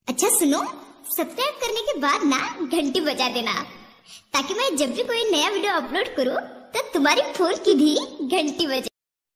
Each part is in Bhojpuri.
अच्छा सुनो सब्सक्राइब करने के बाद ना घंटी बजा देना ताकि मैं जब भी कोई नया वीडियो अपलोड करूं तो तुम्हारी फोन की भी घंटी बजे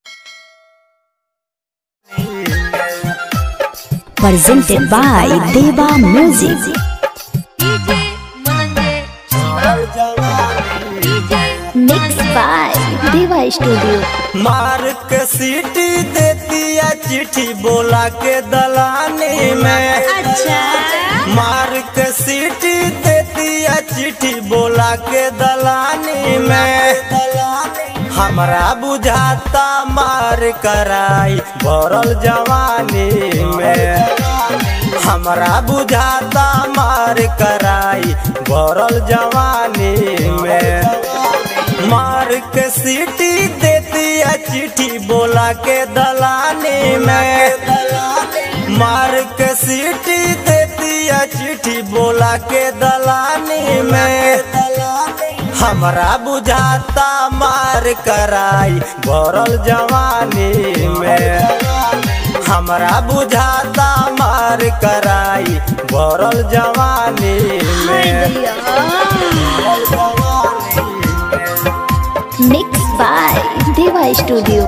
presented by Deva Music. DJ Mananje Shiva DJ Mixed by Deva Studio. मार के सीटी देती है चिट्ठी बोला के दलानी में अच्छा मार के सीटी देती है चिट्ठी बोला के दलानी में हमरा बुझाता मार कराई भरल जवानी में हमरा बुझाता मार कराई भरल जवानी में मार के सीटी देती है चिट्ठी बोला के दलानी में मार के सीटी देती है चिट्ठी बोला के दलानी में हमरा बुझाता मार कराई भरल जवानी में हमरा बुझाता मार कराई भरल जवानी में Mixed by Deva Studio.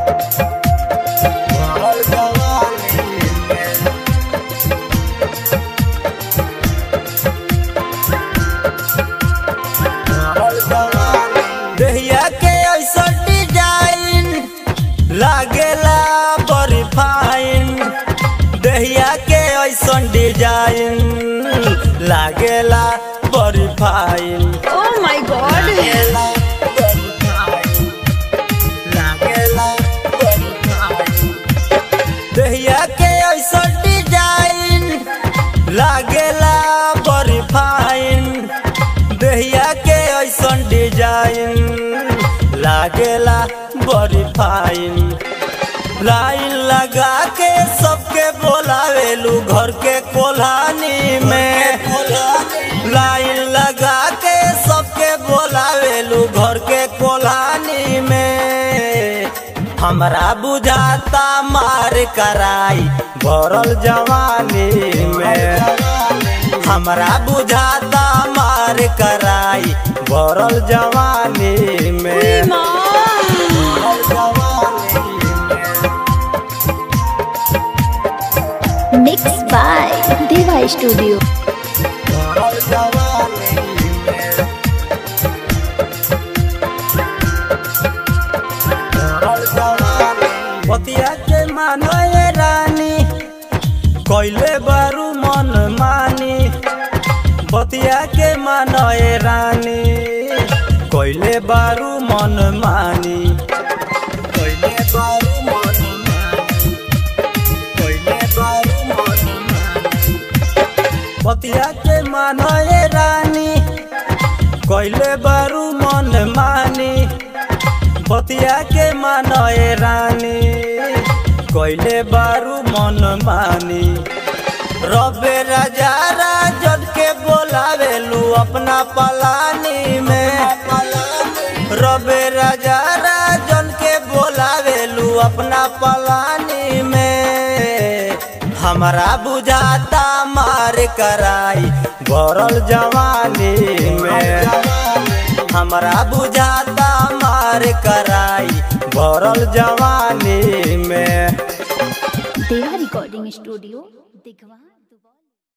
देहिया के ऐसा डिजाइन लागेला बड़ी फाइन देहिया के ऐसा डिजाइन लागेला बड़ी फाइन Oh my god लागेला बड़ी फाइन लागेला बड़ी फाइन देहिया के ऐसा डिजाइन लागेला बड़ी फाइन देहिया के ऐसा डिजाइन लागेला बड़ी फाइन लाइन लगा के सबके बोलावेलू घर के कोल्हानी में लाइन लगा के सबके बोलावेलू घर के कोल्हानी में हमरा बुझाता मार कराई भरल जवानी में हमरा बुझाता मार कराई भरल जवानी में Mixed by Deva Studio. पतिया के मानो ये रानी कोइले बारू मन मानी बतिया के मानो ये रानी कोइले बारू मन मानी कोइले बारू मन मानी कोइले बारू मन मानी बतिया के मानो ये रानी कोइले बारू मन मानी बतिया के मानए रानी कोइले बारू मन मानी रबे राजा राजन के बोलावेलू अपना पलानी में रबे राजा राजन के बोलावेलू अपना पलानी में हमरा बुझाता मार कराई भरल जवानी में हमरा बुझाता मार कराई भरल जवानी में Deva Recording Studio. Digwa.